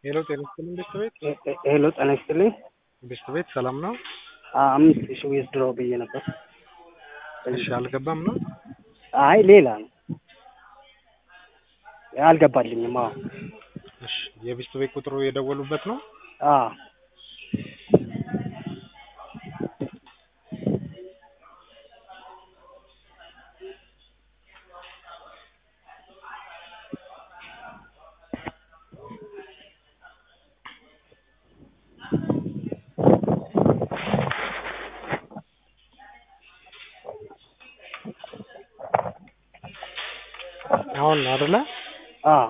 ሄሎ ጤና ይስጥልኝ ቤት ቤት ሄሎ ጤና ይስጥልኝ። ቤት ቤት ሰላም ነው? አምስት ሺህ ዌዝ ድሮ ብዬ ነበር። እሺ አልገባም ነው? አይ ሌላ ነው አልገባልኝም። አዎ እሺ የቤት ቤት ቁጥሩ የደወሉበት ነው? አዎ አሁን ነው አይደለ? አዎ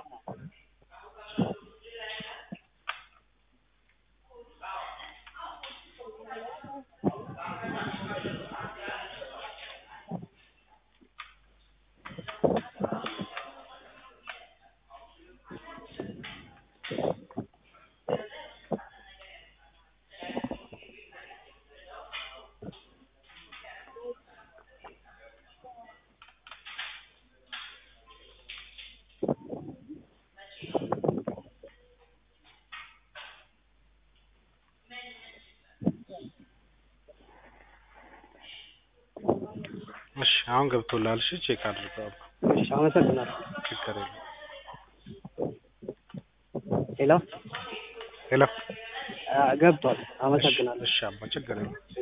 እሺ አሁን ገብቶላል። እሺ ቼክ አድርገው። እሺ አመሰግናለሁ። ችግር የለም። ሄሎ ሄሎ አ፣ ገብቷል። አመሰግናለሁ። እሺ አባ ችግር የለም።